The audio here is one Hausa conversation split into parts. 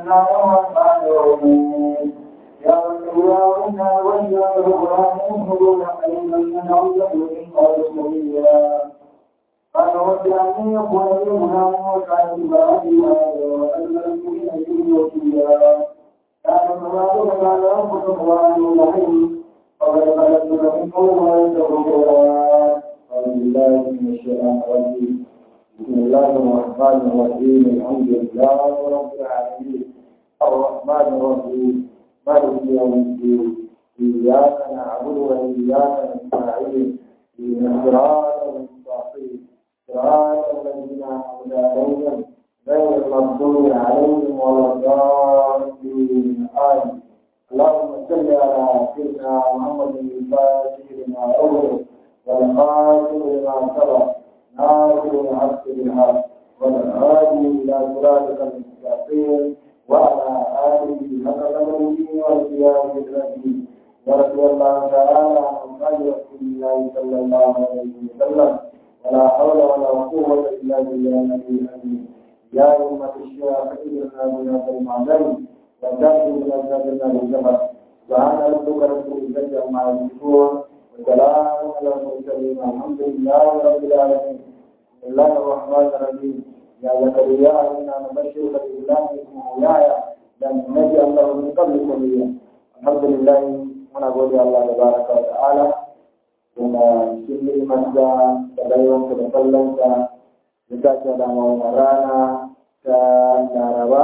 الله الرحمن الرحيم يا أيها الذين آمنوا قليلا من أرضه من قبل قالوا أن يكون لنا وكان بعدها والمسلمين به وكيلا كان كذلك كان ربكم وعن الرحيم فقد خلقت لكم ويتقوا بالله من الشيطان الرجيم بسم الله الرحمن الرحيم الحمد لله رب العالمين الرحمن الرحيم مالك يوم الدين إياك نعبد وإياك نستعين إن الصراط المستقيم صراط الذين أنعمت عليهم غير المغضوب عليهم ولا الضالين آمين اللهم صل على سيدنا محمد الفاتح لما أغلق والخاتم لما سبق ناصر الحق بالحق والهادي إلى صراطك المستقيم وعلى آله حق قدره والقيام بالرحيم ورضي الله تعالى عن أصحاب رسول الله صلى الله عليه وسلم ولا حول ولا قوة إلا بالله العلي العظيم يا أمة الشيخ إلنا بهذا المعلم وتأتي إلى سبيلنا بالجبل سبحان ربك رب العزة عما يصفون وسلام على المرسلين الحمد لله رب العالمين بسم الله الرحمن الرحيم يا زكريا إنا نبشرك بإسلام اسمه يحيى لم نجعل له من قبل سبيلا الحمد لله muna gode Allah da baraka wa ta'ala kuma cikin ni'imarsa da baiwansa da kallonsa da ta ce da mawana rana ta laraba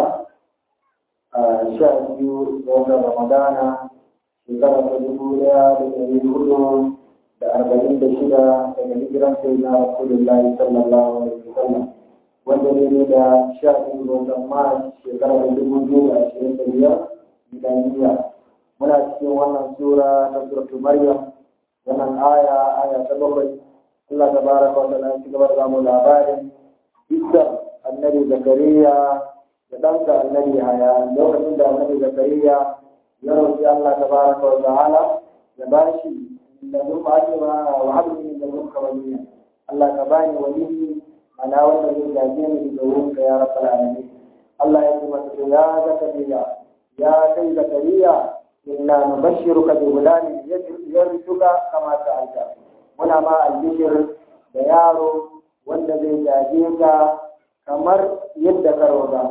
a sha biyu ga watan ramadana shekara ta dubu daya da ɗari hudu da arba'in da shida daga hijiran sai na rasulullahi sallallahu alaihi wasallam wanda ne da sha biyu ga watan mars shekara ta dubu biyu da ashirin da biyar milaniya muna cikin wannan sura ta suratul maryam wannan aya aya ta bakwai Allah tabaraka wa ta'ala ci gaba da mu labarin Isa annabi Zakariya da ɗansa annabi Haya lokacin da annabi Zakariya ya roƙi Allah tabaraka wa ta'ala ya bashi da duk ake ba wa habli da duk waliya Allah ka bani waliyi ana wanda zai gaje ni da wurinka ya rabbal alamin Allah ya ce masa ya Zakariya ya kai Zakariya inna nubashshiruka bi gulamin yarzuka kama sa'alta muna ma albishir da yaro wanda zai gaje ka kamar yadda ka roga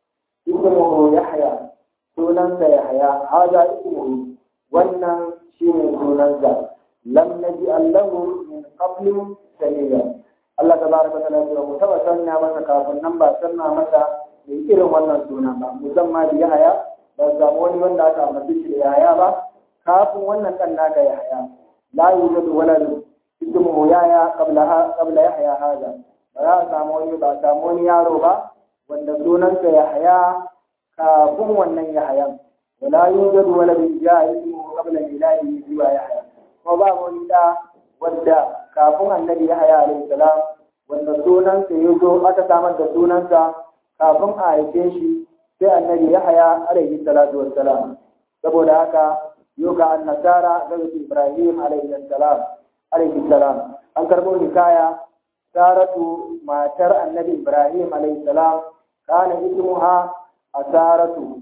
ismuhu yahya sunansa yahya hada ismuhu wannan shine sunansa lam naji allahu min qablu samia Allah tabaraka wa ta'ala ya mu taba sanna masa kafin nan ba sanna masa mai irin wannan suna ba musamman da yahya ba samu wani wanda aka ambaci shi da yaya ba kafin wannan dan naka yaya la yujadu walad ismuhu yaya qabla qabla yahya hada ba za a samu wani ba samu wani yaro ba wanda sunansa yahya kafin wannan yahayan wala yujadu walad ya ismuhu qabla miladihi siwa yahya kuma ba wani da wanda kafin annabi yahya alaihi salam wanda sunansa ya zo aka samar da sunansa kafin a haife shi sai annabi Yahaya alaihi salatu wassalam saboda haka yoga annasara daga Ibrahim alaihi salam alaihi salam an karbo hikaya saratu matar annabi Ibrahim alaihi salam kana ismuha asaratu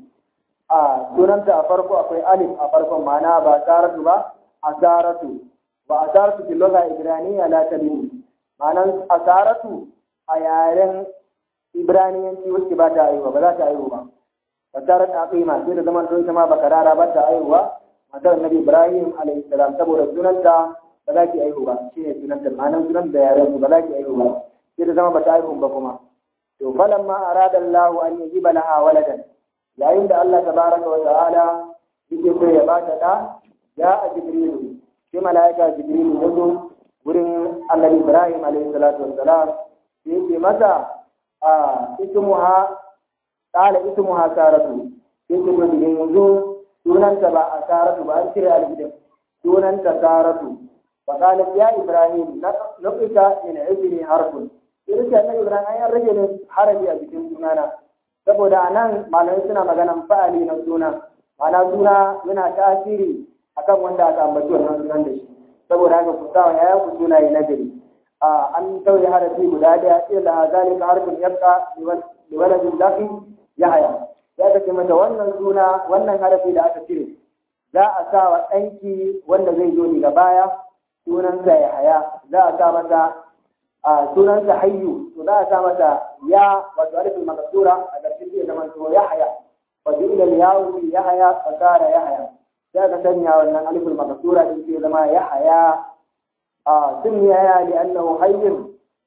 a sunanta a farko akwai alif a farkon ma'ana ba saratu ba asaratu ba asaratu fil lugha ibraniya la tabi'u ma'anan asaratu a yaren ibraniyanci wacce ba ta aiwa ba za ta aiwa ba fasarar aqima sai da zaman don ma ba karara ba ta aiwa matar nabi ibrahim alayhi salam saboda sunanta ba za ki aiwa ba shine sunanta ma'anar sunan da yaren ba za ki aiwa ba sai da zama ba ta aiwa ba kuma to falamma arada Allah an yajiba laha waladan yayin da Allah tabaraka wa ta'ala yake so ya ba ta da ya a jibrilu sai malaika jibrilu ya zo wurin annabi ibrahim alayhi salatu wassalam sai yake masa a ismuha qala ismuha saratu sai ce to idan yanzu sunanta ba a saratu ba an cire alifin sunanta saratu fa qala ya ibrahim naqita min ibni harfun sai ce annabi ibrahim an rage ne harafi a cikin sunana saboda anan malamai suna maganan fa'ali na suna ma'ana suna yana tasiri akan wanda aka ambaci wannan sunan da shi saboda haka ku sa ya ku sunaye na gari an tauye harafi guda daya ila zalika harfin yabqa li waladin lafi yahya ya aka ce mata wannan suna wannan harafi da aka cire za a sa wa ɗanki wanda zai zo daga baya sunansa ya haya za a sa masa a sunansa hayyu to za a sa masa ya wato alifin makasura a ƙarshen zai zama to ya haya wa ila yawo ya haya fasara ya haya sai aka sanya wannan alifin makasura din sai zama ya haya a sun ya ya li annahu hayyun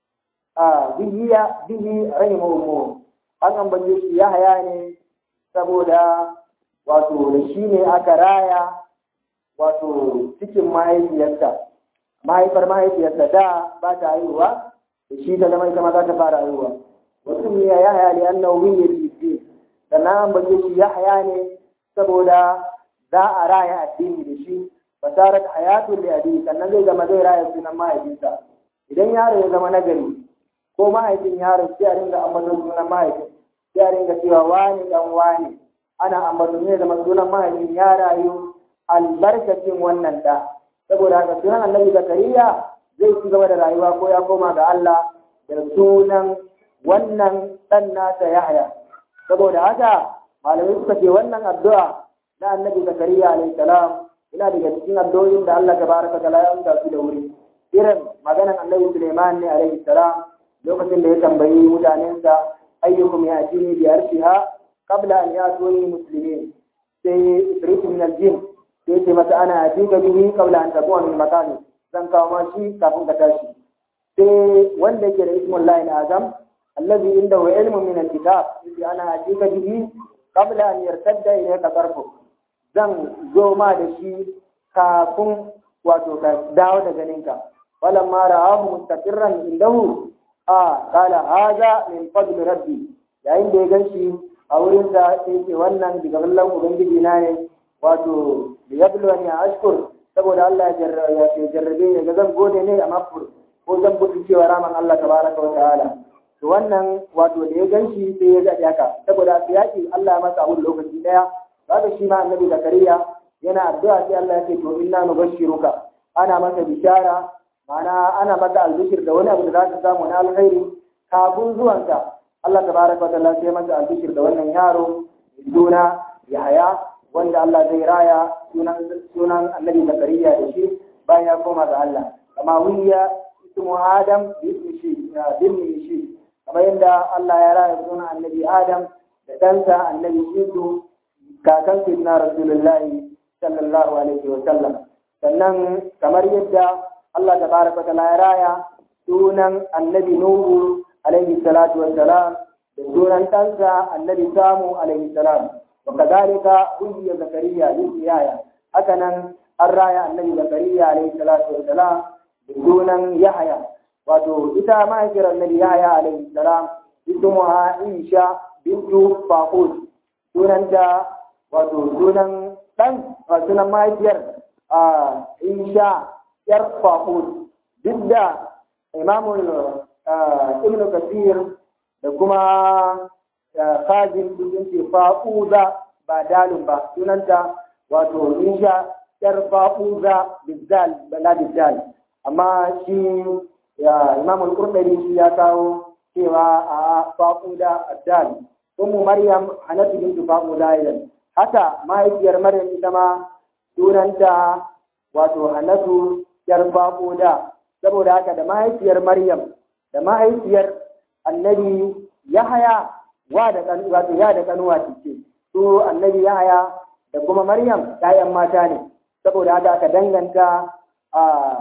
a bihi bihi rahimahu an ambace shi ya haya ne saboda wato da shi ne aka raya wato cikin mahaifiyarsa mahaifar mahaifiyarsa da ba ta haihuwa da shi ta zama ita ma za ta fara haihuwa wasu ne ya haya ne an nauyi ya fi sannan an bace shi ya haya ne saboda za a raya addini da shi fasarat hayatun da abi sannan zai zama zai raya sunan mahaifinsa idan yaro ya zama nagari ko mahaifin yaron sai a ringa ambaton sunan mahaifin sai a ringa cewa wani dan wani ana ambaton ne zama sunan mahaifin ya rayu albarkacin wannan da saboda haka sunan annabi zakariya zai ci gaba da rayuwa ko ya koma ga Allah da sunan wannan dan nasa Yahya saboda haka malamai suka ce wannan addu'a na annabi zakariya alayhi salam ina daga cikin addu'o'in da Allah tabaraka ta'ala ya amsa su da wuri irin maganan annabi Sulaiman ne alayhi salam lokacin da ya tambayi mutanensa ayyukum ya'tini bi arshiha qabla an yatuni muslimin sai ifrit min al-jinn sai ce mata ana atika bihi qabla an takuna min makani zan kawo ma shi kafin ka tashi sai wanda yake da ismul lahi azam allazi indahu ilmun min al-kitab sai ana atika bihi qabla an yartadda ilayka tarfu zan zo ma da shi kafin wato ka dawo da ganinka falamma ra'ahu mustaqirran indahu a kala haza min fadli rabbi yayin da ya ganshi a wurin da sai ce wannan daga ballan ubangiji na ne wato da ya bulwa ne a ashkur saboda Allah ya jarrabe ne ga zan gode ne a mafur ko zan buɗe cewa raman Allah tabaraka wa ta'ala to wannan wato da ya ganshi sai ya zaɗi haka saboda su yaƙi Allah ya masa abun lokaci ɗaya zaka shi ma annabi zakariya yana addu'a sai Allah ya ce to inna nubashshiruka ana masa bishara ma'ana ana maka albishir da wani abu da za ka samu na alkhairi kafin zuwanka Allah tabaraka wa ta'ala sai maka albishir da wannan yaro suna Yahaya wanda Allah zai raya sunan sunan Annabi Zakariya da shi bayan ya koma ga Allah kama wiya ismu Adam bi ismi shi bin shi kamar yadda Allah ya raya sunan Annabi Adam da ɗansa Annabi Shisu kakan Sayyidina Rasulullahi sallallahu alaihi wa sallam sannan kamar yadda Allah tabaraka wa ta'ala ya raya sunan annabi Nuhu alaihi salatu wa salam da sunan ɗansa annabi Samu alaihi salam wa kadhalika ujiya Zakariya yaya haka nan an raya annabi Zakariya alaihi salatu wa salam da sunan Yahaya wato ita mahaifiyar annabi Yahaya alaihi salam ismuha Isha bintu Faqud sunanta wato sunan ɗan sunan mahaifiyar Isha yar fahud duk da imamul ibn kasir da kuma khazin sun ce fa'uza ba dalun ba sunanta wato insha yar fa'uza bizzal bala bizzal amma shi imamul qurtubi shi ya kawo cewa a fa'uda addal ummu maryam hanatu bintu fa'uda idan haka mahaifiyar maryam ita ma sunanta wato hanatu yar da saboda haka da mahaifiyar Maryam da mahaifiyar annabi Yahaya wa da kan wato ya da kanuwa ce su annabi Yahaya da kuma Maryam ƴaƴan mata ne saboda haka aka danganta a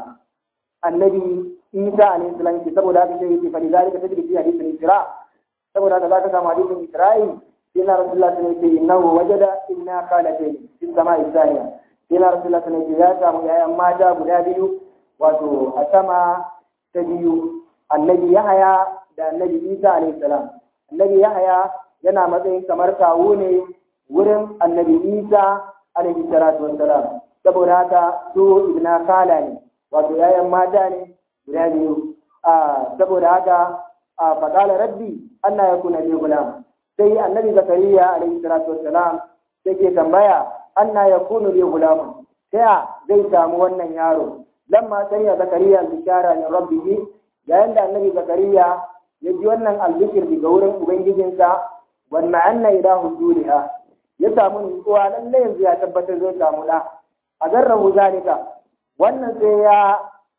annabi Isa alayhi salam saboda haka sai yake fadi zalika tadri fi hadithin Isra saboda haka zaka samu hadithin Isra'il sai na Rasulullah sallallahu alaihi wasallam innahu wajada inna qalatayn fi sama'i thaniya sai na rasulullah sallallahu alaihi ya samu yayan mata guda biyu wato a sama ta biyu annabi yahaya da annabi isa alaihi salam annabi yahaya yana matsayin kamar kawo ne wurin annabi isa alaihi salatu wassalam saboda haka su ibna kala ne wato yayan mata ne guda biyu saboda haka a faƙala rabbi anna yakuna li gulam sai annabi zakariya alaihi salatu wassalam sai ke tambaya anna yakunu li gulamun ta zai samu wannan yaro lamma sanya zakariya bishara min rabbihi yayin da annabi zakariya ya ji wannan albishir daga wurin ubangijinsa wannan anna ilahu duliha ya samu nutsuwa lalle yanzu ya tabbatar zai samu da a garrahu zalika wannan sai ya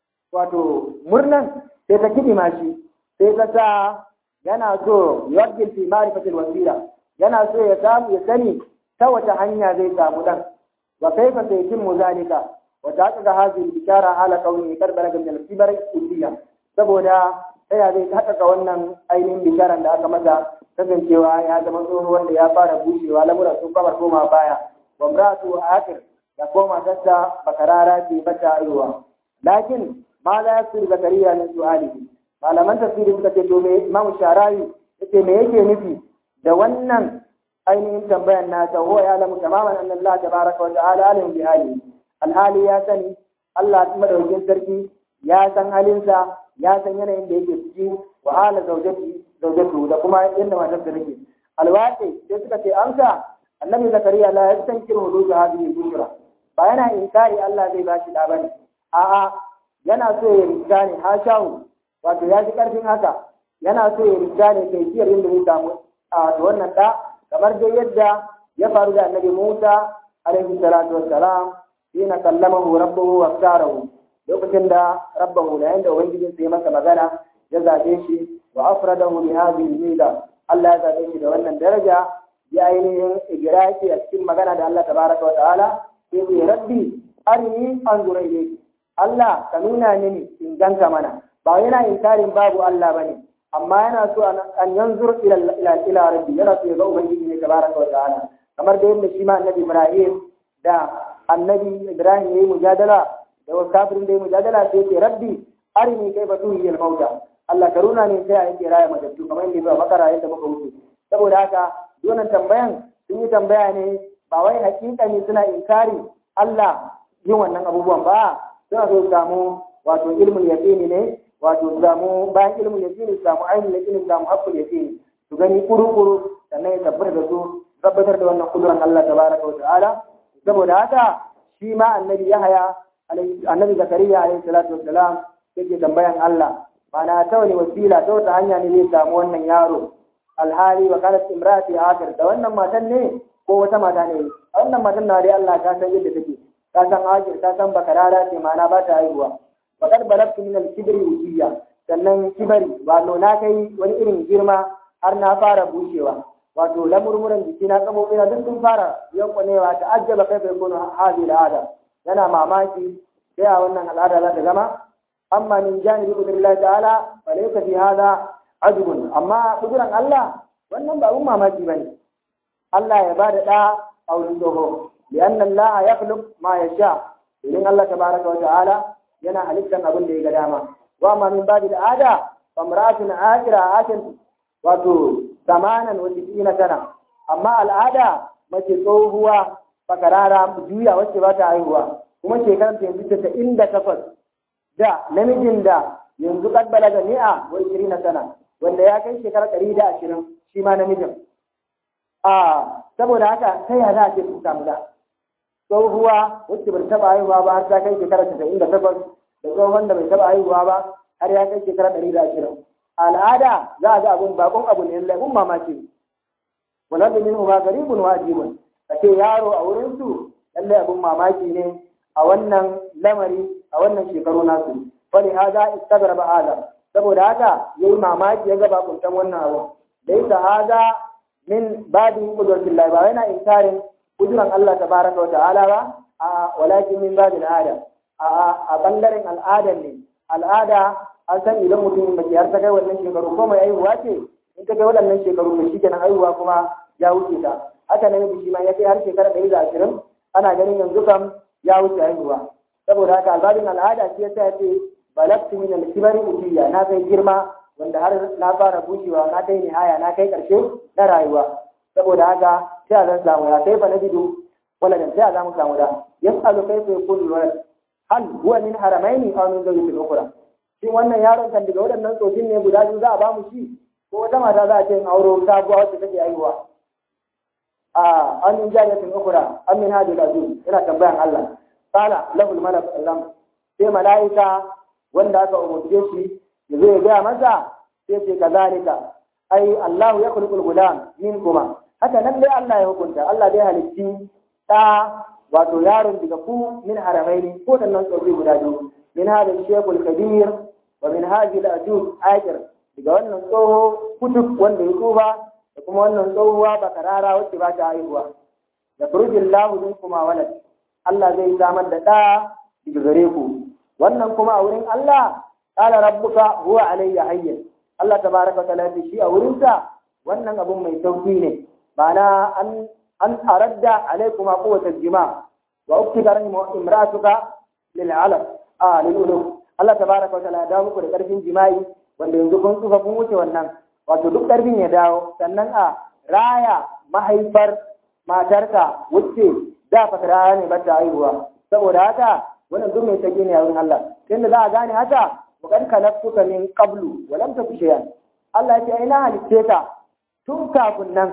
wato murnan sai ta kidima shi sai ta sa yana so yawajjil fi ma'rifatil wasila yana so ya samu ya sani ta wata hanya zai samu dan wa kaifa saytimmu zalika wa taqa hadhihi bishara ala qawli karbara min al-kibar kulliya saboda ta ya zai haƙaƙa wannan ainihin bisharan da aka masa kasancewa ya zama tsoho wanda ya fara bushewa lamura sun kamar koma baya wa mratu akir da koma tasta bakarara ce bata aiwa lakin ma la yasir zakariya min su'alihi malaman tafsiri suka ce to me imamu sharawi yace me yake nufi da wannan ainihin tambayan nasa huwa ya lamu tamaman anna Allah tabaraka wa ta'ala alim bi hali alhali ya sani Allah madaukakin sarki ya san halinsa ya san yanayin da yake ciki wa hala zaujati zaujatu da kuma yadda matar da take alwaqi sai suka ce amsa annabi zakariya la yastankiru hududu hadhihi bushra ba yana inkari Allah zai bashi da bane a'a yana so ya riga ne ha shahu wato ya ji karfin haka yana so ya riga ne kai kiyar inda zai samu a wannan da kamar dai yadda ya faru da annabi Musa alaihi salatu wassalam hina kallamahu rabbuhu wa ftarahu lokacin da rabbahu da yanda ubangijin sai masa magana ya zabe shi wa afradahu bi hadhihi mida Allah ya zabe shi da wannan daraja ya ainihin igraki a cikin magana da Allah tabaraka wa ta'ala sai ce rabbi arini anzura ilayki Allah ka nuna mini in ganka mana ba yana inkarin babu Allah bane amma yana so an yanzur ila ila ila rabbi yana so ya ga ubangiji ne tabaraka wa ta'ala kamar da yadda shi ma annabi Ibrahim da annabi Ibrahim yayi mujadala da wasu kafirin da yayi mujadala sai ce rabbi arini kaifa tuhi al mauta Allah ka nuna ne sai a yake raya matattu kamar yadda ba makara yadda muka wuce saboda haka wannan tambayan sun yi tambaya ne ba wai hakika ne suna inkari Allah yin wannan abubuwan ba suna so samu wato ilmin yaqini ne wato samu bayan ilmin yaqini samu ainihin yaqini samu haqqul yaqini su gani kuru-kuru sannan ya tabbatar da su tabbatar da wannan kuduran Allah tabaraka wa ta'ala saboda haka shi ma annabi Yahaya annabi Zakariya alaihi salatu wassalam yake tambayan Allah mana ta wani wasila ta wata hanya ne zai samu wannan yaro alhali wa kanat imrati akar da wannan matan ne ko wata mata ne a wannan matan na dai Allah ka san yadda take ka san akir ka san bakarara ce mana ba ta haihuwa faqad balagtu min al-kibri ujiya sannan kibari wato na kai wani irin girma har na fara bushewa wato lamurmuran jiki na kamofi na duk sun fara yankwanewa ta ajjaba kai bai kono hadi al'ada yana mamaki sai a wannan al'ada za ta zama amma min janibi qudratillahi ta'ala fa laysa fi hada ajbun amma kuduran Allah wannan ba abun mamaki bane Allah ya bada da a wurin dogo lianna Allah yakhluq ma yasha idan Allah tabaraka wa ta'ala yana halittan abin da ya ga dama wa amma min babil ada fa imra'atun akira atin wato zamanan wa tisina sana amma al'ada mace tsohuwa fakarara juya wacce ba ta haihuwa kuma shekarar ta yanzu tasa'in da takwas da namijin da yanzu kad balaga mi'a wa ishirin sana wanda ya kai shekarar ɗari da ashirin shi ma namijin a saboda haka ta ya za a ce sun samu da tsohuwa wacce bai taɓa haihuwa ba har ta kai shekarar tasa'in da takwas da tsohon da bai taɓa haihuwa ba har ya kai shekarar ɗari da ashirin al'ada za a ga abun bakon abu ne laifin mamaki wala da minhu ma garibun wajibun ce yaro a wurin su lallai abun mamaki ne a wannan lamari a wannan shekaru nasu fali hada istagraba hada saboda haka yayi mamaki ya ga bakuntan wannan abu laysa hada min babi qudratillah ba yana inkarin kuduran Allah tabaraka wa ta'ala ba a walakin min babil ada a a bangaren al'ada ne al'ada an san idan mutum mace har ta kai wannan shekaru ko mai aihuwa ce in ta kai waɗannan shekaru to shi kenan aihuwa kuma ya wuce ta haka nan shi ma ya kai har shekara ɗari da ashirin ana ganin yanzu kam ya wuce haihuwa saboda haka albabin al'ada shi yasa ya ce balagtu min al-kibari utiya na kai girma wanda har na fara bushewa na kai nihaya na kai ƙarshe na rayuwa saboda haka sai a zan samu ya kai fa na bidu waladan sai a zamu samu da yas'alu kayfa yakunu walad hal huwa min haramaini aw min zawjatin ukhra shin wannan yaron kan daga waɗannan tsofin ne guda biyu za a ba mu shi ko wata mata za a ce in auro sabuwa wacce take haihuwa a an min jariyatin ukura an min hadi azim ina tambayan Allah qala lahu al-malak sallam sai malaika wanda aka umurce shi ya zo ya gaya masa sai ce kazalika ai Allahu ya kulkul gulam min kuma haka nan dai Allah ya hukunta Allah dai halitti ta wato yaron daga ku min haramaini ko da nan tsofi guda biyu min hada shekul kabir wa min hadi al-ajuz akir daga wannan tsoho kutub wanda ya tsufa da kuma wannan tsohuwa bakarara wacce ba ta haihuwa da furujin lahu min kuma walad Allah zai samar da ɗa daga gare ku wannan kuma a wurin Allah qala rabbuka huwa alayya hayyin Allah tabaraka wa ta'ala shi a wurin sa wannan abun mai sauki ne ma'ana an an aradda alaykuma quwwatal jima wa uktika rahimu imratuka lil alaq a lil ulum Allah tabaraka wa ta'ala da muku da karfin jima'i wanda yanzu kun tsufa kun wuce wannan wato duk karfin ya dawo sannan a raya mahaifar matarka wacce da fa raya ne ba ta haihuwa saboda haka wannan duk mai take ne a wurin Allah tunda za a gane haka wa kad khalaqtuka min qablu wa lam taku shay'an Allah ya ce ai na halitte ka tun kafin nan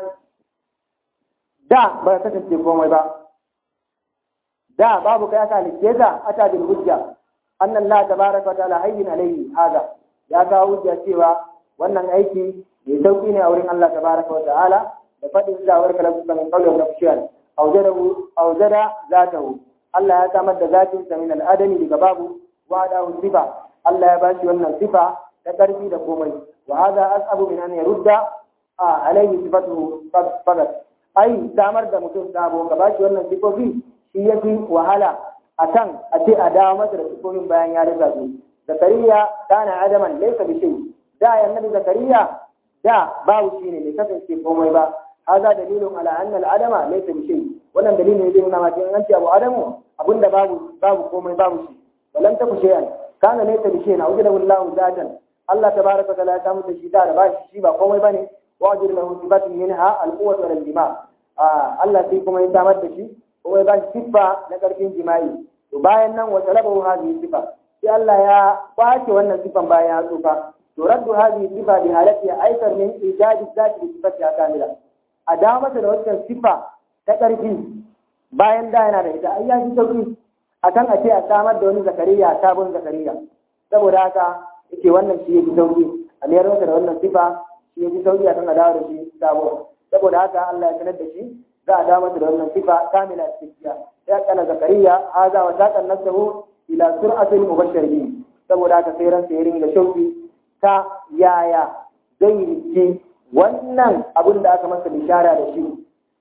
da ba ka kasance komai ba da babu kai aka halitte ka ata bil hujja anna Allah tabaraka wa ta'ala hayyin alayhi hada ya kawo hujja cewa wannan aiki mai sauki ne a wurin Allah tabaraka wa ta'ala da fadin da warka lafuka min qawli wa nafshiyan awjadahu awjada zatahu Allah ya samar da zatin sa min al-adami daga babu wa da sifa Allah ya bashi wannan sifa ta karfi da komai wa hada asabu min an yarudda alayhi sifatuhu faqat ai samar da mutum sabo ka bashi wannan sifofi shi yafi wahala akan a ce a dawo masa da sifofin bayan ya rasa su zakariya kana adaman laysa bi shay da ya annabi zakariya da babu shi ne bai kasance komai ba haza dalilun ala anna al adama laysa bi shay wannan dalilin ne zai nuna maka in an ce abu adamu abinda babu babu komai babu shi walam taku shay'an kana laysa bi shay na wajada wallahu zatan Allah tabaraka wa ta'ala ya samu da shi da da bashi shi ba komai bane wa ajir lahu sifatun minha al quwwat wal jima Allah sai kuma ya samar da shi kuma ya bashi siffa na karfin jima'i to bayan nan wa talabahu hadhihi sifa sai Allah ya kwace wannan sifan bayan ya tsufa to raddu hadhihi sifa bi halati aikar min ijadi zati bi sifati kamila a da masa da wannan sifa ta ƙarfi bayan da yana da ita ai ya fi sauki akan a ce a samar da wani zakariya sabon zakariya saboda haka yake wannan shi ya fi sauki a mayar masa da wannan sifa shi ya fi sauki akan a dawo da shi sabo saboda haka Allah ya sanar da shi za a dawo masa da wannan sifa kamila cikakkiya ya kana zakariya haza wa taqan nafsuhu ila sur'atil mubashirin saboda haka sai ran sai ringa shauki ta yaya zai rike wannan abin da aka masa bishara da shi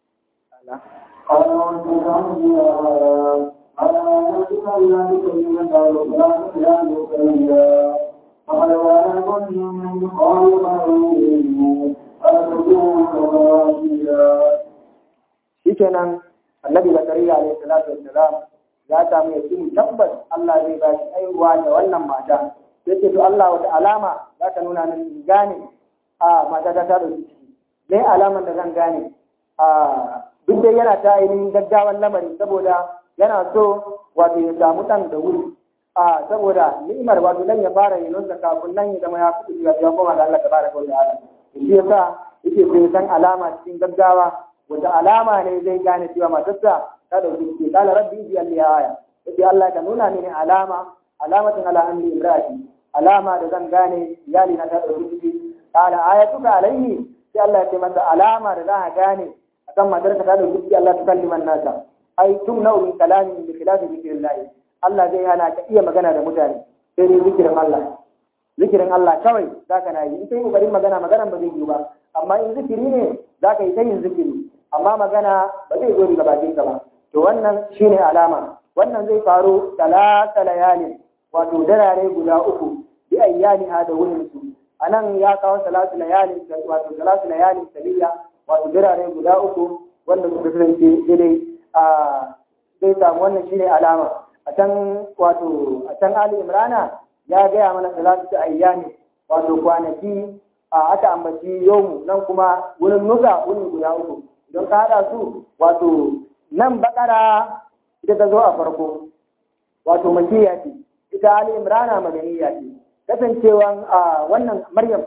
shikenan annabi zakariya alaihi salatu wassalam ya samu yakini tabbas Allah zai ba shi aiwa da wannan mata sai ce to Allah wata alama za ka nuna min gane a mata ta ta dauki ciki me alaman da zan gane a duk dai yana ta ainihin gaggawan lamari saboda yana so wato ya samu ɗan da wuri a saboda ni'imar wato dan ya fara yin da kafin nan ya zama ya fi ya koma ga Allah tabaraka wa ta'ala shi yasa yake sai san alama cikin gaggawa wata alama ne zai gane cewa matarsa ta dauki ciki kala rabbi bi alli aya yace Allah ka nuna mini alama alamatin ala anni imraati alama da zan gane iyali na ta dauki ciki kala ayatuka alaihi sai Allah ya ce masa alama da za a gane akan matarka ta dauki ciki Allah ta kalliman nasa ai tun nau min kalamin bi khilafi zikrillah Allah zai hana ka iya magana da mutane sai dai zikirin Allah zikirin Allah kawai zaka na yi in kai kokarin magana magana ba zai yi ba amma in zikiri ne zaka yi ta yin zikiri amma magana ba zai zo daga bakin ka ba to wannan shine alama wannan zai faru talata layalin wato darare guda uku bi ayyani ha da wurin su anan ya kawo salatu layalin wato salatu layalin saliya wato darare guda uku wanda suka kasance daidai a zai samu wannan shine alama a can wato a can Ali Imrana ya gaya mana salatu ta ayyami wato kwanaki a aka ambaci yomu nan kuma wurin nuka wurin guda uku don ka haɗa su wato nan bakara ita ta zo a farko wato makiya ce ita Ali Imrana madaniya ce kasancewan a wannan Maryam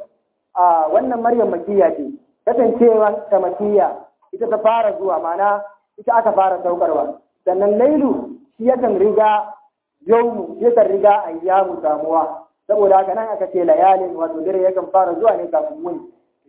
a wannan Maryam makiya ce kasancewan ta makiya ita ta fara zuwa mana ita aka fara saukarwa sannan lailu shi yakan riga yaumu yakan riga ayyamu samuwa saboda haka nan aka ce layalin wato dare yakan fara zuwa ne kafin muni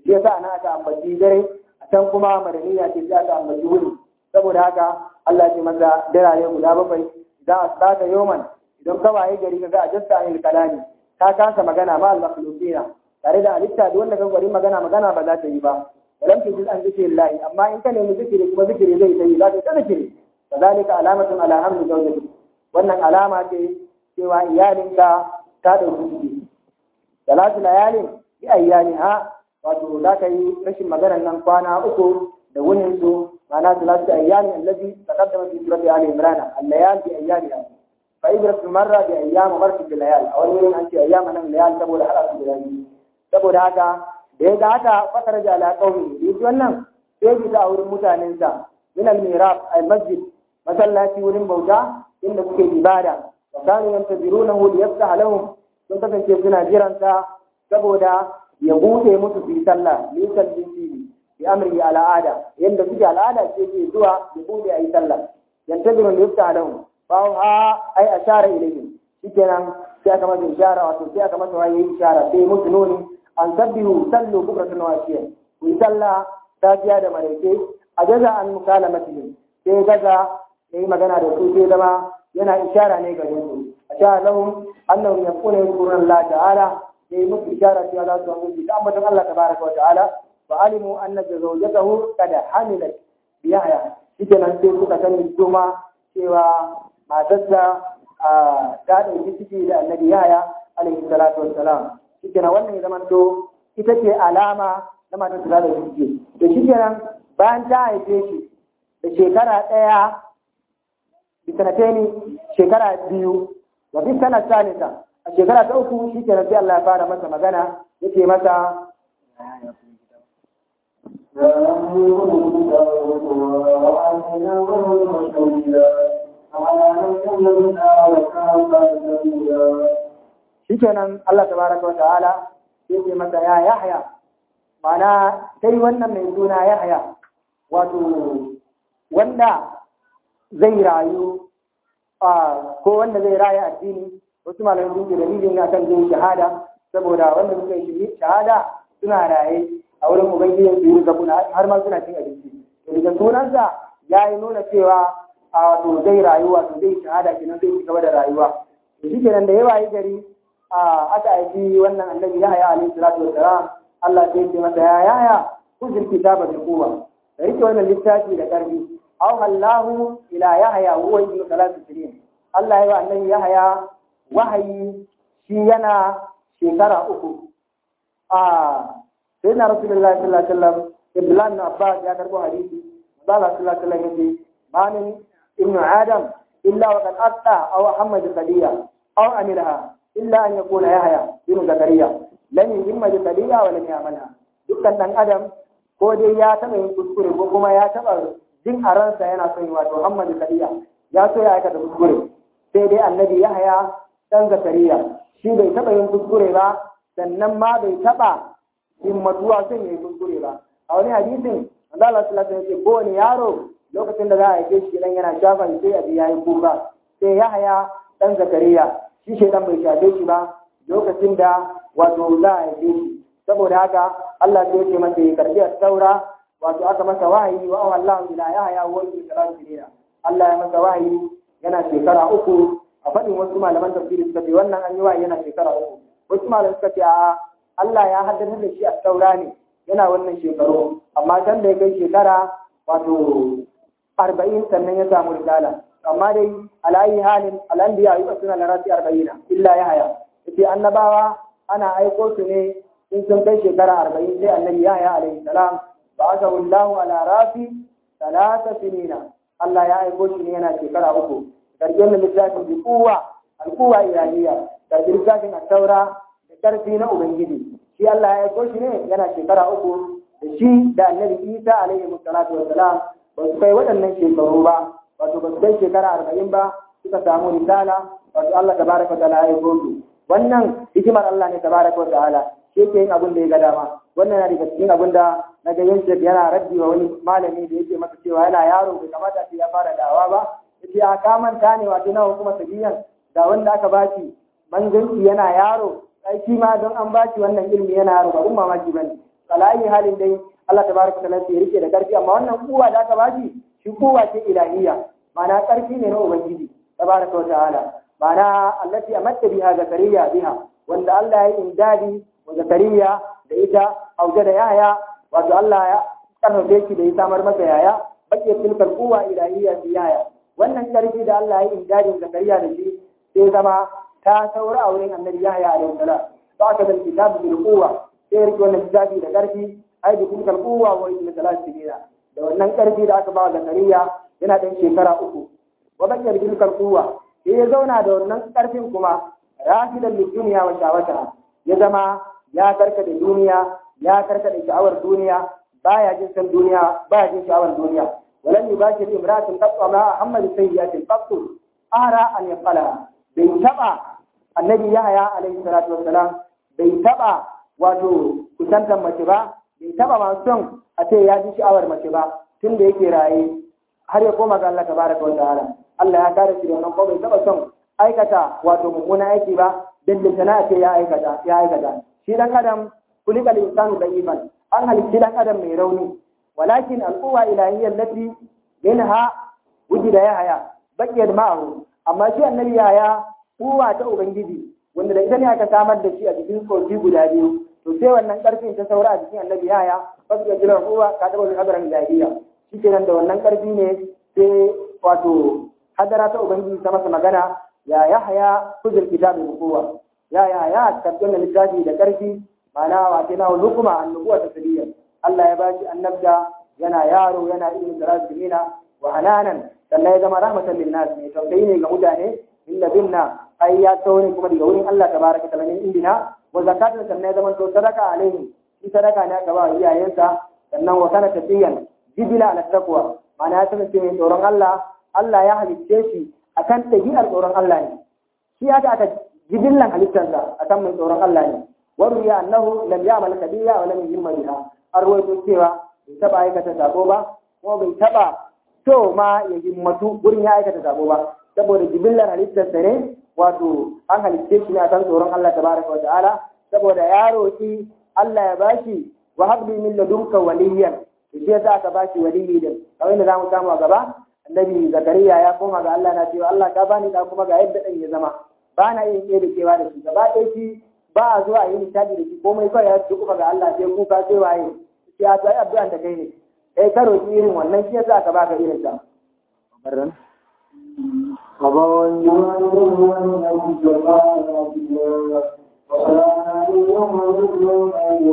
shi yasa ana aka ambaci dare a can kuma madaniya ce sai aka ambaci wuri saboda haka Allah ce masa darare guda bakwai idan asbata yawman idan ka waye gari kaga ajasta anil kalami ka kasa magana ma al makhluqina tare da halitta da wanda kan gwari magana magana ba za ta yi ba walam tujid an zikrillahi amma in ka nemi zikiri kuma zikiri zai ta yi za ta zikiri kazalika alamatun ala hamdi zawjati wannan alama ce cewa iyalinka ta dauki ciki salatu layalin bi ayyaniha wato za ka yi rashin maganar nan kwana uku da wunin su ma'ana salatu ayyami allazi taqaddama fi surati ali imran al-layal bi ayyaniha fa ibratu marra bi ayyam marti bil layal a wani wurin an ce ayyama nan layal saboda hada su da biyu saboda haka da ya ga haka fasara da ala qaumi yi wannan sai bi ta wurin mutanen sa min al-mirab al-masjid masallaci wurin bauta inda suke ibada wa kanu yantazirunahu liyaftaha lahum sun kasance suna jiransa saboda ya bude musu su yi sallah lisan dinki bi amri al'ada yanda suke al'ada ce ke zuwa ya bude a yi sallah yantaziru liyaftaha lahum fa ha ai ashara ilayhim shikenan sai aka masa ishara wato sai aka masa waye ishara sai musu nuni an sabbihu sallu bukratan wa ashiyan ku yi sallah safiya da maraice a gaza an mukalamatihim sai gaza ya yi magana da su sai zama yana ishara ne gare su a sha lahum annahum yaqulu yadhkuruna Allah ta'ala ya yi musu ishara cewa za su amince da ambaton Allah tabaraka wa ta'ala fa alimu anna zawjatahu qad hamilat bi yahya shikenan sai suka sani kuma cewa matarsa ta ɗauki ciki da annabi yahya alaihi salatu wassalam shikenan wannan ya zama to ita ce alama na matarsa ta ɗauki ciki to shikenan bayan ta haife shi da shekara ɗaya bisanateni shekara biyu wa fi sana salisa a shekara ta uku shi ke sai Allah ya fara masa magana yake masa shikenan Allah tabaraka wa ta'ala yake masa ya Yahya mana sai wannan mai suna Yahya wato wanda zai rayu ko wanda zai raya addini wasu malamai sun ce dalilin na kan zai shahada saboda wanda suka yi shahada suna raye a wurin ubangijin su yi zabuna har ma suna cin abinci daga sunansa ya yi nuna cewa a wato zai rayu wato zai shahada kenan zai ci gaba da rayuwa da shi kenan da yawa yi gari a aka aiki wannan annabi ya haya alaihi salatu wassalam Allah sai ce masa ya yaya kujin kitaba bi quwwa da rike wannan littafi da karfi أوحى الله إلى يحيى وهو ابن ثلاث سنين الله يوى أن يحيى وحي شينا شكرا أكو آه سيدنا رسول الله صلى الله عليه وسلم ابن الله بن عباس يا كربو حديثي قال صلى الله عليه وسلم ما من ابن آدم إلا وقد أتى أو محمد قدية أو عملها إلا أن يكون يحيى بن زكريا لم يهم قدية ولم يعملها dukkan ɗan adam ko dai ya taɓa yin kuskure ko kuma ya taɓa jin a ransa yana son yi wato Muhammadu Kariya ya so ya aikata kuskure sai dai annabi Yahaya dan Zakariya shi bai taba yin kuskure ba sannan ma bai taba himmatuwa son yi kuskure ba a wani hadisin Allah sallallahu alaihi wasallam ko wani yaro lokacin da za a haife shi dan yana shafan sai abi yayi kuka sai Yahaya dan Zakariya shi shedan bai shafe shi ba lokacin da wato za a haife shi saboda haka Allah sai ya ce masa ya karbi saura wato aka masa wahayi wa Allah ila yahya wa ibn kalasirina Allah ya masa wahayi yana shekara uku a faɗin wasu malaman tafsiri suka ce wannan an yi wahayi yana shekara uku wasu malaman suka ce a Allah ya haddasa da shi a saura ne yana wannan shekaru amma can da ya kai shekara wato arba'in sannan ya samu risala amma dai alayi halin al'anbiya yi suna larasi arba'ina illa yahya yace annabawa ana aiko su ne in sun kai shekara arba'in sai annabi yahya alaihi salam بعثه الله على راسي ثلاث سنين الله يا aiko shi ne yana shekara uku karkin da littafin bi kuwa alkuwa ilahiyya da littafin at-taura da karfi na ubangiji shi Allah ya aiko shi ne yana shekara uku da shi da annabi Isa alaihi salatu wassalam ba su kai waɗannan shekaru ba wato ba su kai shekara arba'in ba suka samu risala wato Allah tabaraka wa ta'ala ya aiko su wannan hikimar Allah ne tabaraka wa ta'ala shi yake yin abin da ya ga dama wannan na daga cikin abin da na ga yin yana raddi wa wani malami da yake masa cewa yana yaro bai kamata sai ya fara dawa ba yace a ka manta ne wato nawa kuma sabiyan da wanda aka bashi manzanci yana yaro sai shi ma don an bashi wannan ilimi yana yaro ba umma mamaki bane alayi halin dai Allah tabaraka ta'ala ya rike da karfi amma wannan kuwa da aka bashi shi kuwa ce ilahiyya ma'ana karfi ne na ubangiji tabaraka ta'ala ma'ana allati amatta biha zakariya biha wanda Allah ya yi indadi wa zakariya da ita auja da yaya wato Allah ya karfafe shi da ya samar masa yaya bakke tilkal kuwa ilahiyya fi yaya wannan karfi da Allah ya yi indadin zakariya da shi sai zama ta saura a wurin annabi yahya alaihi salam ba ka da kitabu bil quwwa sai rike wannan kitabi da karfi ai bi tilkal quwwa wa ila salati dina da wannan karfi da aka ba wa zakariya yana dan shekara uku wa bakke bi tilkal quwwa sai ya zauna da wannan karfin kuma rafidan lid dunya wa shawata ya zama ya karka da duniya ya karka da sha'awar duniya baya jin san duniya baya jin sha'awar duniya ولم يباشر امرأة تقوى مع محمد سيئات الفقر أرى أن يقلها bai taɓa annabi yahaya alaihi salatu wassalam bai taɓa wato kusantar mace ba bai taɓa masu son a ce ya ji sha'awar mace ba tun da yake raye har ya koma ga Allah tabaraka wa ta'ala Allah ya kare shi da wannan ko bai taɓa son aikata wato mummunan aiki ba dan da a ce ya aikata ya aikata shi dan adam kulikal insanu da'iman an halitti dan adam mai rauni walakin al'uwa ilahiyyar lati minha wujida yahaya bakiyar ma'ahu amma shi annabi yaya uwa ta ubangiji wanda da ita ne aka samar da shi a cikin kogi guda biyu to sai wannan karfin ta saura a cikin annabi yaya ba su jiran uwa ka taba zuwa hadaran jahiliya shi kenan da wannan karfi ne sai wato hadara ta ubangiji ta masa magana ya yahaya kuzur kitabin uwa ya yaya karɓi da littafi da karfi ma'ana wa ke na hukuma annubuwa ta sadiya Allah ya bashi annabda yana yaro yana ilimin da razumina wa hananan sannan ya zama rahmatan lin nas ne tausayi ne ga mutane illa binna ai ya tsawo kuma daga wurin Allah tabaraka ta'ala min indina wa zakatun sannan ya zama to sadaka alaihi shi sadaka ne aka ba iyayensa sannan wa kana tafiyan jibila ala taqwa ma'ana ya kasance mai tsoron Allah Allah ya halicce shi akan tabi'ar tsoron Allah ne shi aka aka jibillan halittarsa akan mai tsoron Allah ne wa ruya annahu lam ya'mal kabira wa lam yumma biha arwaito cewa bai taba aikata sako ba kuma bai taba to ma ya himmatu gurin ya aikata sabo ba saboda jibillar halittar sa ne wato an halitte shi ne akan tsoron Allah tabaraka wa ta'ala saboda ya roki Allah ya bashi wa habli min ladunka waliyan shi yasa aka bashi waliyi din kamar yadda zamu samu a gaba annabi zakariya ya koma ga Allah na cewa Allah ka bani da kuma ga yadda dan ya zama ba na yin iya da kewa da shi gaba ɗaya shi ba a zuwa a yi nishaɗi da shi komai kawai ya kuma ga Allah sai kuka sai waye sai a tsaye addu'an da kai ne kai ka roƙi irin wannan shi yasa ka baka irin ta barran أبوان يوم يوم الجماعة وسلام يوم يوم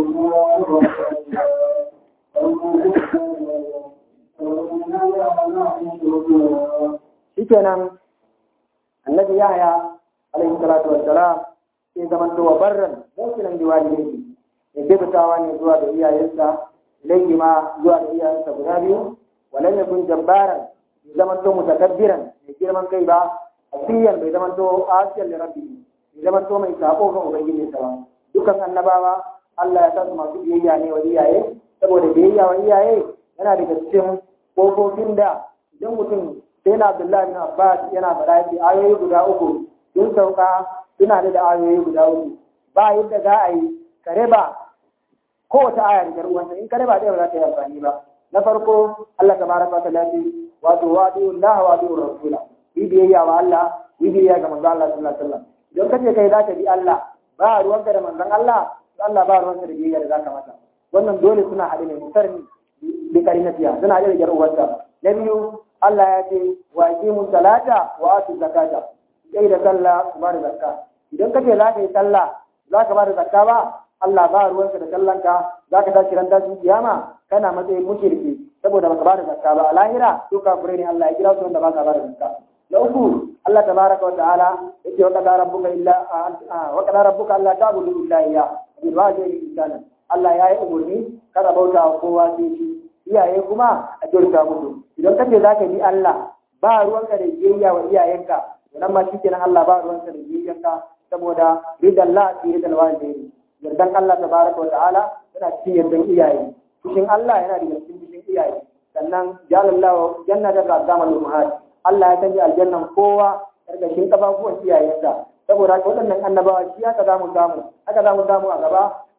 يوم shikenan annabi yahya alaihi salatu wassalam sai zaman to wa barran mutunan diwali ne ya kebatawa ne zuwa ga iyayensa ilayhi ma zuwa ga iyayensa guda biyu walan yakun jabbaran bai zaman to mutakabbiran mai girman kai ba asiyan bai zaman to asiyan li rabbi bai zaman to mai sako ga ubangiji sa ba dukan annabawa Allah ya sa su masu biyayya ne wa iyaye saboda biyayya wa iyaye yana daga cikin kofofin da idan mutum sai na Abdullahi bin Abbas yana faɗa yake ayoyi guda uku sun sauka suna da ayoyi guda uku ba yadda za a yi ka raba kowace aya da uwanta in ka raba ɗaya ba za ta yi amfani ba na farko Allah tabaraka wa ta'ala ce wato wadi'u Allah wa wadi'u rasula yi biyayya wa Allah yi biyayya ga manzon Allah sallallahu alaihi wasallam idan kace kai za ka bi Allah ba ruwanka da manzon Allah Allah ba ruwanka da biyayya da zaka masa wannan dole suna haɗe ne mutarni bi karinatiya suna haɗe da jar uwanta na biyu Allah ya ce wa aqimu salata wa atu zakata kai da sallah ku ba da zakka idan kace za ka yi sallah za ka ba da zakka ba Allah ba ruwanka da sallanka za ka tashi ran tashin kiyama kana matsayin mushriki saboda baka ba da zakka ba a lahira to kafirai ne Allah ya kira su wanda ba ka ba da zakka na uku Allah tabaraka wa ta'ala yake wa qadara rabbuka illa wa qadara rabbuka alla ta'budu illa iyyah bil walidayni ihsana Allah ya yi umurni kada bauta wa kowa sai shi iyaye kuma a kyauta musu idan kace za ka bi Allah ba ruwanka da biyayya wa iyayenka nan ma shi kenan Allah ba ruwanka da biyayyanka saboda ridan la fi ridan walidayni yardan Allah tabaraka wa ta'ala yana cikin yardan iyaye fushin Allah yana da cikin fushin iyaye sannan jalallahu jannata da azamal ummahat Allah ya canja aljannan kowa karkashin kafafuwan iyayensa saboda haka waɗannan annabawa shi haka za mu samu haka za mu samu a gaba a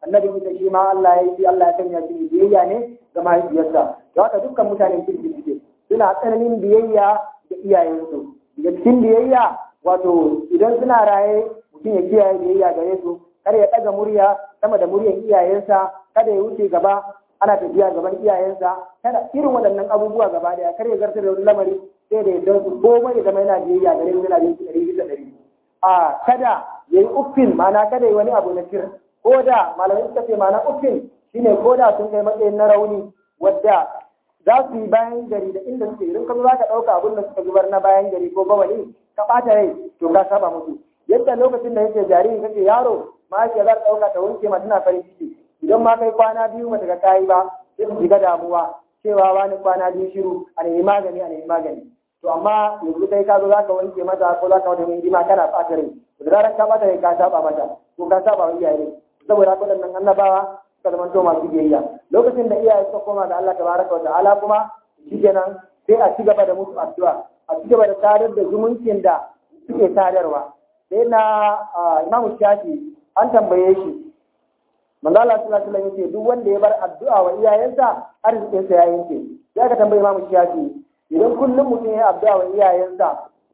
annabi Isa shi ma Allah ya yi Allah ya sanya shi biyayya ne ga mahaifiyarsa da haka dukkan mutanen kirki suke suna tsananin biyayya da iyayensu daga cikin biyayya wato idan suna raye mutum ya kiyaye biyayya gare su kada ya ɗaga murya sama da muryan iyayensa kada ya wuce gaba ana tafiya gaban iyayensa kada irin waɗannan abubuwa gaba daya kar ya zartar da wani lamari sai da yadda su komai ya zama yana biyayya gare su yana biyayya ɗari bisa ɗari a kada ya yi uffin ma'ana kada ya yi wani abu na kir ko da malamai suka ce ma'ana uffin shine ko da sun kai matsayin na rauni wadda za su yi bayan gari da inda suke idan ka zo za ka ɗauka abin da suka zubar na bayan gari ko bawali ka ɓata rai to ka saba musu yadda lokacin da yake jariri kake yaro mahaifiya za ta ɗauka ta wanke ma tana farin ciki idan ma kai kwana biyu mata ka kayi ba sai su shiga damuwa cewa wani kwana biyu shiru a nemi magani a nemi magani to amma yanzu kai ka zo za ka wanke mata ko za ka wata mai hidima kana ɓata rai da zarar ka ɓata rai ka saba mata ko ka saba wa iyaye saboda haka waɗannan annabawa suka zama to masu biyayya lokacin da iyaye suka koma ga Allah tabaraka wa ta'ala kuma shikenan sai a ci gaba da musu addu'a a ci gaba da sadar da zumuncin da suke sadarwa sai na imamu shafi an tambaye shi manzo Allah sallallahu alaihi wasallam yace duk wanda ya bar addu'a wa iyayensa arzikin sa ya yanke sai aka tambaye imamu shafi idan kullum mutum ya addu'a wa iyayensa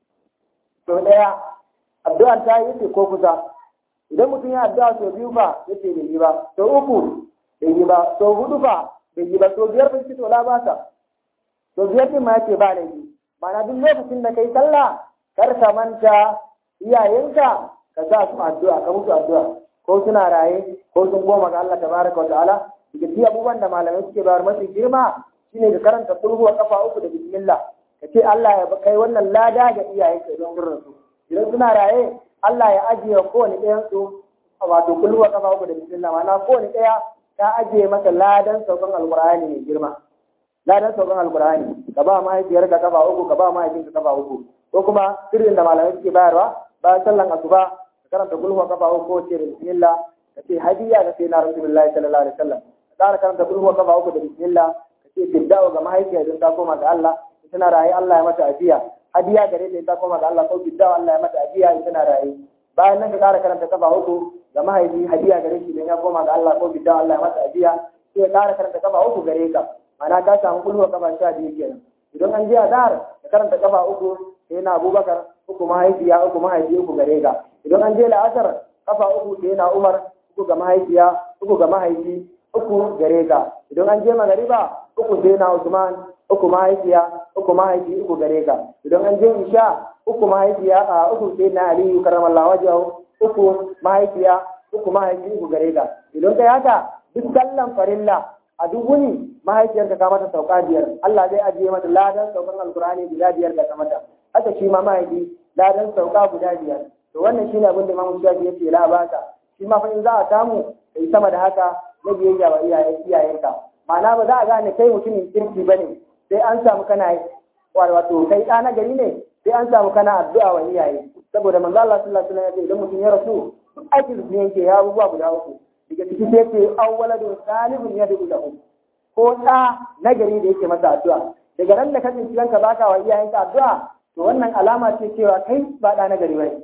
to daya addu'ar ta yi ko kusa idan mutum ya addu'a sau biyu fa yace bai yi ba sau uku bai yi ba sau hudu fa bai yi ba sau biyar bai ci to la ba ta sau biyar din ma yace ba laifi ma'ana duk lokacin da kai sallah kar ka manta iyayenka ka sa su addu'a ka musu addu'a ko suna raye ko sun goma ga Allah tabaraka wa ta'ala daga cikin abubuwan da malamai suke bayar mafi girma shine ka karanta sulhu wa kafa uku da bismillah ka ce Allah ya kai wannan lada ga iyayenka idan sun rasu idan suna raye Allah ya ajiye wa kowane ɗayan su wato kullu wa kafa uku da bismillah ma'ana kowane ɗaya ta ajiye masa ladan saukan alqur'ani mai girma ladan saukan alqur'ani ka ba mahaifiyarka kafa uku ka ba mahaifinka kafa uku ko kuma sirrin da malamai suke bayarwa bayan sallan asuba ka karanta kulhu wa kafa uku ko ce da bismillah ka ce hadiya ga sai na rasulullahi sallallahu alaihi wasallam ka ƙara karanta kulhu wa kafa uku da bismillah ka ce fidda'u ga mahaifiya idan ta koma ga Allah tana raye Allah ya mata ajiya hadiya gare ta ta koma ga Allah ko fidda'u Allah ya mata ajiya tana raye bayan nan ka ƙara karanta kafa uku ga mahaifi hadiya gare shi idan ya koma ga Allah ko fidda'u Allah ya mata ajiya sai ka ƙara karanta kafa uku gare ka ma'ana ka samu kulhu wa kafa sha biyu kenan idan an je azhar ka karanta kafa uku sai na abubakar uku mahaifiya uku mahaifi uku gare ka idan an je la'asar kafa uku sai na umar uku ga mahaifiya uku ga mahaifi uku gare ka idan an je magariba uku sai na usman uku mahaifiya uku mahaifi uku gare ka idan an je isha uku mahaifiya a uku sai na aliyu karamallahu wajahu uku mahaifiya uku mahaifi uku gare ka idan kai haka duk sallan farilla a duk wuni mahaifiyarka ka mata sauka biyar Allah zai ajiye mata ladan saukan alkur'ani guda biyar da ka mata haka shi ma mahaifi ladan sauka guda biyar to wannan shine abin da Imam Shafi yace la baka shi ma fa in za a samu kai sama da haka na biyayya wa iyayen iyayenka ma'ana ba za a gane kai mutumin kirki bane sai an samu kana wato kai ɗa na gari ne sai an samu kana addu'a wa iyaye saboda manzo Allah sallallahu alaihi wasallam ya ce idan mutum ya rasu aikin su yanke ya abubuwa guda uku daga ciki sai ce awwaladun salihun yad'u lahu ko ɗa na gari da yake masa addu'a daga ran da ka tsinci kanka baka wa iyayenka addu'a to wannan alama ce cewa kai ba ɗa na gari bane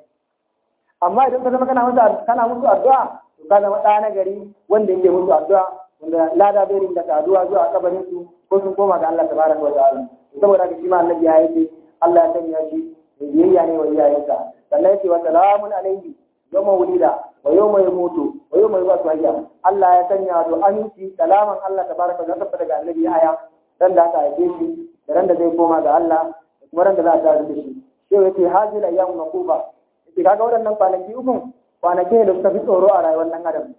amma idan ka zama kana musu kana musu addu'a to ka zama ɗa na gari wanda yake musu addu'a wanda lada bai rinda addu'a zuwa kabarin su ko sun koma ga Allah tabaraka wa ta'ala saboda haka shi ma annabi ya yace Allah ya sanya shi mai biyayya ne wa iyayensa sannan yace wa salamun alaihi yawma wulida wa yawma yamutu wa yawma yub'athu hayya Allah ya sanya do aminci salaman Allah tabaraka wa ta'ala daga annabi Yahaya dan da aka haife shi da ran da zai koma ga Allah da kuma ran da za a tare da shi sai yace hazil ayyamu naquba yace kaga waɗannan kwanaki uku kwanaki ne da suka fi tsoro a rayuwar nan adam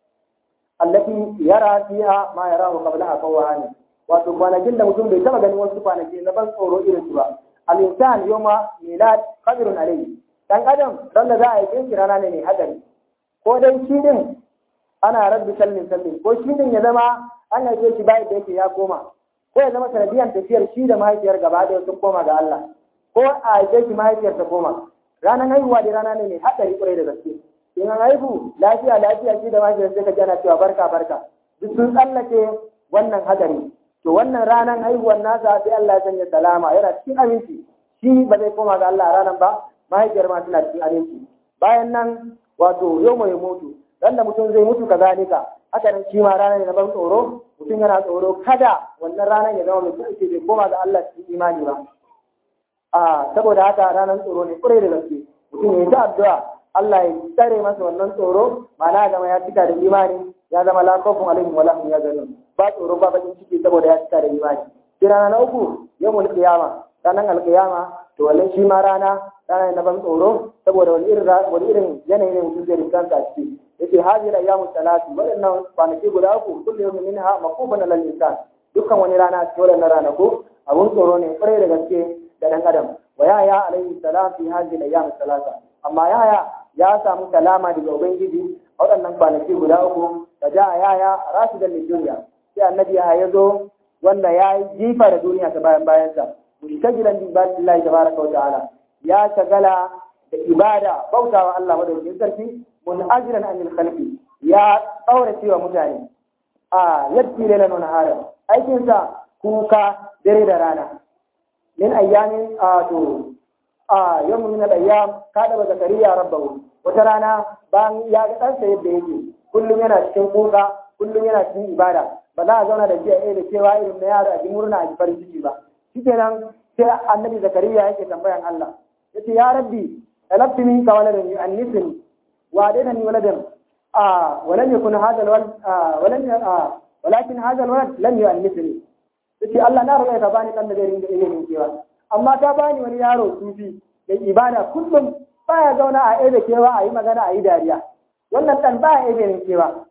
allati yara fiha ma yarahu qablaha qawani wato kwanakin da mutum bai taba ganin wasu kwanaki na ban tsoro irin su ba al-insan yawma milad qadrun alayhi dan adam ran da za a yi shi rana ne mai hadari ko dai shi din ana rabbi sallin sallin ko shi din ya zama an haife shi bayan da yake ya koma ko ya zama sanadiyan tafiyar shi da mahaifiyar gaba da sun koma ga Allah ko a haife shi mahaifiyar ta koma ranar haihuwa da rana ne mai hadari kurai da gaske in an haihu lafiya lafiya shi da mahaifiyar sai ka ji ana cewa barka barka duk sun tsallake wannan hadari to wannan ranar haihuwar nasa sai Allah ya sanya salama yana cikin aminci shi ba zai koma ga Allah a ranar ba mahaifiyar ma tana cikin aminci bayan nan wato yau mai mutu dan da mutum zai mutu kazalika haka nan shi ma rana ne na ban tsoro mutum yana tsoro kada wannan ranar ya zama mai kuɗi bai koma ga Allah cikin imani ba a saboda haka ranar tsoro ne kurai da gaske mutum ya yi ta addu'a Allah ya tsare masa wannan tsoro ma'ana zama ya cika da imani ya zama la khawfun alaihim wala hum yahzanun ba tsoro ba bakin ciki saboda ya cika da imani sai rana na uku yawmul qiyama ranar alqiyama to wannan shi ma rana rana ne na ban tsoro saboda wani irin wani irin yanayi ne mutum zai rinka a ciki yace hadhihi ayyamu salatu wadannan kwanaki guda uku kullu yawmin minha maqufun lil insan dukkan wani rana cikin wannan ranaku abun tsoro ne kwarai da gaske da dan adam wa yaya alaihi salam fi hadhihi ayyam salata amma yaya ya samu kalama daga ubangiji a waɗannan kwanaki guda uku da ja yaya rashidan lid dunya sai annabi ya zo wanda ya yi jifa da duniya ta bayan bayansa mustajilan bi ibadillahi tabaraka wa ta'ala ya shagala da ibada bautawa Allah madaukakin sarki mun'ajiran anil khalqi ya tsaura cewa mutane a yadda lailan wani haram aikinsa kuka dare da rana min ayyamin a to a yawmu min al-ayyam kada ba zakariya rabbahu wata rana bayan ya ga ɗansa yadda yake kullum yana cikin kuka kullum yana cikin ibada ba za a zauna da shi a da cewa irin na yaro a ji murna a ji farin ciki ba shikenan sai annabi zakariya yake tambayan Allah yace ya rabbi talabtu minka waladan yu'annisni وعدنني ولدا آه ولم يكن هذا الولد آه ولم آه ولكن هذا الولد لم يؤنسني yace Allah na roƙa ka bani dan da zai ringa ilimin kewa amma ka bani wani yaro sufi da ibada kullum baya zauna a ebe kewa a yi magana a yi dariya wannan dan baya ebe ne kewa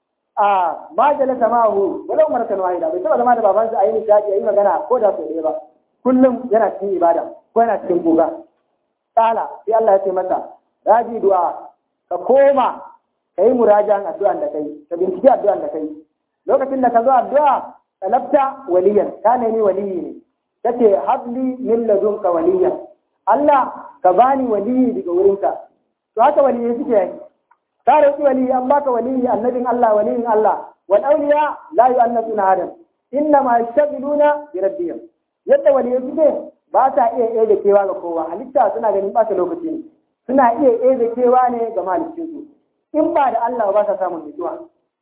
a ma jalasa ma'ahu walau maratan wahida bai taba zama da babansa a yi nishaɗi a yi magana ko da sau ɗaya ba kullum yana cikin ibada ko yana cikin kuka tsala sai Allah ya ce masa raji du'a ka koma ka yi murajan addu'an da kai ka binciki addu'an da kai lokacin da ka zo addu'a talabta waliyan ka nemi waliyi ne kace habli min ladunka waliyan Allah ka bani waliyi daga wurinka to haka waliyi suke yi ka roki waliyi an baka waliyi annabin Allah waliyin Allah wal awliya la yu'annasuna adam inna ma yashtagiluna bi rabbihim yadda waliyi suke ba ta iya iya da kewa ga kowa halitta suna ganin ba lokaci ne suna iya eze kewa ne ga malikinsu in ba da Allah ba sa samun mutuwa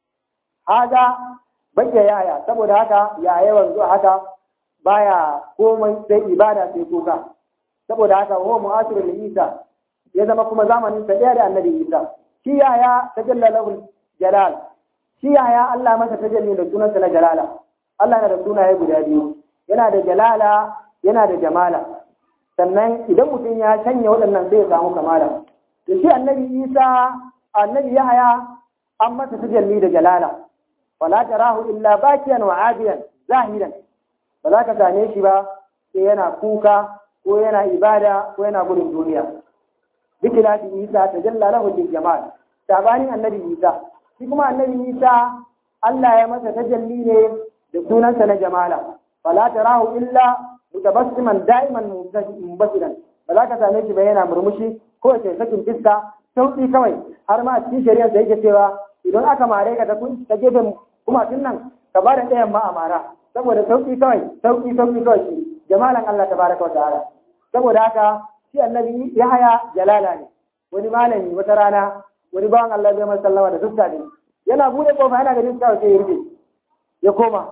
haga bakke yaya saboda haka ya yawan zuwa haka baya komai sai ibada sai kuka saboda haka huwa mu'asirul Isa ya zama kuma zamanin sa da annabi Isa shi yaya tajalla lahu jalal shi yaya Allah masa tajalli da sunansa na jalala Allah yana da sunaye guda biyu yana da jalala yana da jamala sannan idan mutum ya canya waɗannan zai samu kamala da shi annabi isa annabi yahaya an masa tajalli da jalala wala tarahu illa bakiyan wa abiyan zahiran ba za ka same shi ba sai yana kuka ko yana ibada ko yana gudun duniya duk da isa tajalla lahu bil jamal sabanin annabi isa shi kuma annabi isa Allah ya masa tajalli ne da sunansa na jamala wala tarahu illa mutabassiman da'iman mubasiran ba za ka same shi ba yana murmushi ko ya sakin fiska sauki kawai har ma a cikin shari'ar da yake cewa idan aka mare ka ta gefen kuma tun nan ka ba da ɗayan ma a mara saboda sauki kawai sauki sauki kawai shi jamalan Allah tabaraka wa ta'ala saboda haka shi annabi Yahaya jalala ne wani malami wata rana wani bawan Allah zai masa sallama da fuska ne yana bude kofa yana ganin kawai sai ya rufe ya koma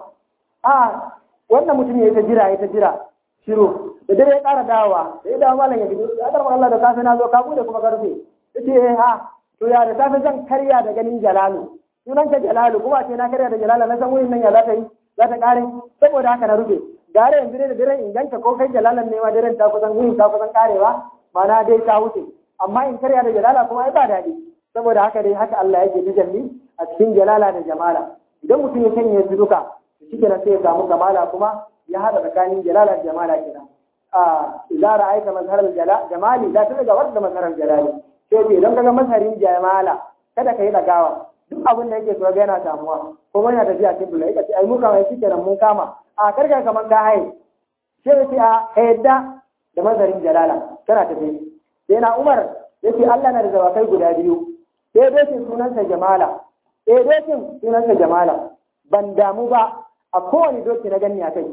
a wannan mutum ya yi ta jira ya ta jira shiru da dare ya ƙara dawowa da ya dawo malam ya fito ya karɓar Allah da safe na zo ka bude kuma karfe ya ce eh ha to ya da safe zan karya da ganin jalalu sunan ka jalalu kuma ce na karya da jalala na san wurin nan ya za ta yi za ta ƙare saboda haka na rufe gare yanzu dai da dare in ganka ko kai jalalan ne ma daren ta kusan wurin ta kusan ƙarewa ma'ana dai ta wuce amma in karya da jalala kuma ai ba daɗi saboda haka dai haka Allah yake tajalli a cikin jalala da jamala idan mutum ya sanya su duka shi kenan sai ya samu kamala kuma ya haɗa tsakanin jalala da jamala kenan a idza ra'aita mazharal jamali la tuga wadda mazharal jalali sai ce idan kaga mazharin jamala kada ka yi dagawa duk abin da yake so ga yana samuwa ko yana tafiya cikin bula yake ai muka mai shikenan mun kama a karka kaman ka haye sai ce a yadda da mazharin jalala kana tafi sai na Umar yace Allah na da zawakai guda biyu sai dokin sunansa jamala sai dokin sunansa jamala ban damu ba a kowane doki na ganni a kai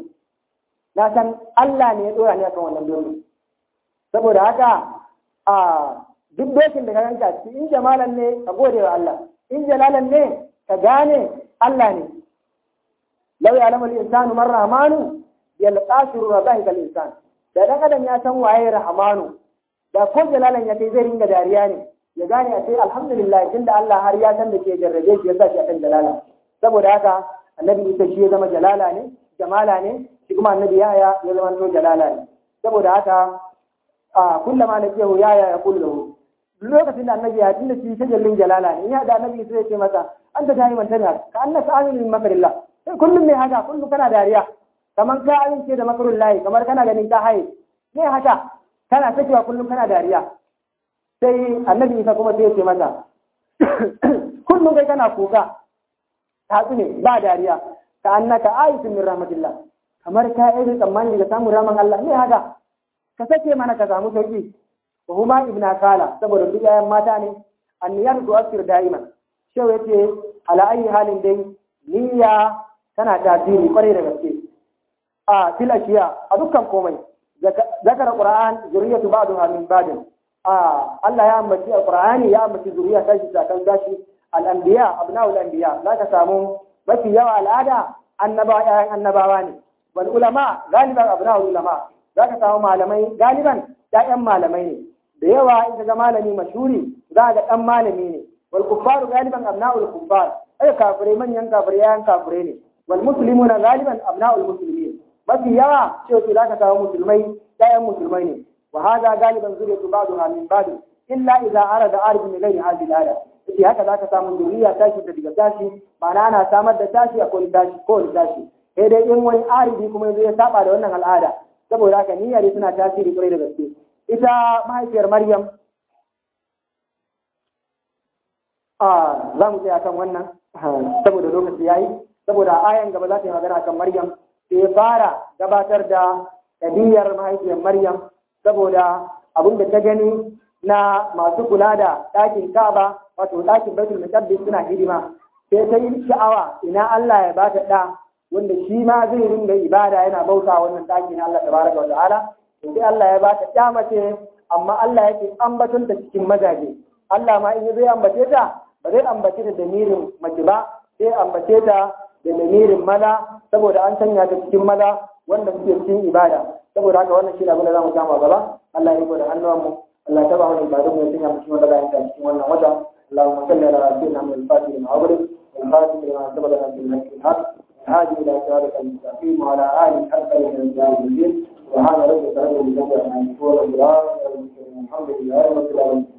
na san Allah ne ya dora ni akan wannan doki saboda haka a duk dokin da ka ganka ci in jamalan ne ka gode wa Allah in jalalan ne ka gane Allah ne law ya'lamu al-insanu man rahmanu yalqasiru rabbahi kal insan da dan adam ya san waye rahmanu da ko jalalan ya kai zai ringa dariya ne ya gane a ce alhamdulillah tunda Allah har ya san da ke jarrabe shi ya sa shi akan jalala saboda haka annabi Isa shi ya zama jalala ne jamala ne shi kuma annabi Yahya ya zama to jalala ne saboda haka a kullama na kehu Yahya ya kullu lokacin da annabi ya tunda shi tajallin jalala ne ya da annabi sai ya ce masa anta tayi man tana ka annaka aminu min makarillah sai kullum mai haka kullum kana dariya kamar ka amince da makarullahi kamar kana ganin ka haye ne haka kana sakewa kullum kana dariya sai annabi isa kuma sai ya ce mata kullum kai kana kuka tatsu ne ba dariya ka annaka ayatun min rahmatillah kamar ka yi tsammani daga samun raman Allah ne haka ka sake mana ka samu sauki wa huma ibna kala saboda duk yayan mata ne anniyar tu asir da'iman shehu yace ala ayi halin dai niyya tana tasiri kwarai da gaske a fil ashiya a dukkan komai zakara qur'an zuriyatu ba'daha min ba'din Allah ya ambaci alqur'ani ya ambaci zuriya tashi sakan gashi al-anbiya abna'ul anbiya zaka samu mafi yawa al'ada annaba ƴaƴan annabawa ne wal ulama galiban abna'ul ulama zaka samu malamai galiban ƴaƴan malamai ne da yawa in ga malami mashhuri za ga dan malami ne wal kuffaru galiban abna'ul kuffar ai kafirai manyan kafirai ƴaƴan kafirai ne wal muslimuna galiban abna'ul muslimin mafi yawa cewa zaka samu musulmai ƴaƴan musulmai ne وهذا غالبا ذرية بعضها من بعض إلا إذا أراد عارف من غير هذه الآية في haka zaka samu zuriya tashi da daga tashi ma'ana ana samar da tashi a kowane tashi kowane tashi sai dai in wani arifi kuma yanzu ya saba da wannan al'ada saboda haka niyyar suna tasiri kwarai da gaske ita mahaifiyar Maryam a za mu tsaya kan wannan saboda lokaci yayi saboda ayan gaba za ta yi magana kan Maryam sai ya fara gabatar da ɗabi'ar mahaifiyar Maryam saboda abin da ta gani na masu kula da ɗakin Ka'aba wato ɗakin Baitul Muqaddas suna hidima sai ta yi sha'awa ina Allah ya bata ɗa wanda shi ma zai ringa ibada yana bauta wannan ɗaki na Allah tabaraka wa ta'ala sai Allah ya bata ɗa mace amma Allah yake ambaton ta cikin mazaje Allah ma in zai ambace ta ba zai ambace ta da mirin mace ba sai ambace ta da lamirin maza saboda an sanya ta cikin maza wanda suke cikin ibada saboda haka wannan shi ne abin da za mu samu gaba Allah ya riko da hannuwan mu Allah ya taba mana ibadun mu ya sanya mu cikin wanda bayan ta cikin wannan wata Allahumma salli ala sayyidina Muhammad al-Fatih lima aghrib wal khatim lima sabaq lana bil haqqi al-haq الهادي الى صراطك المستقيم وعلى اله حق الدين سبحان ربك رب العزه عما يصفون والسلام على المرسلين الحمد لله رب العالمين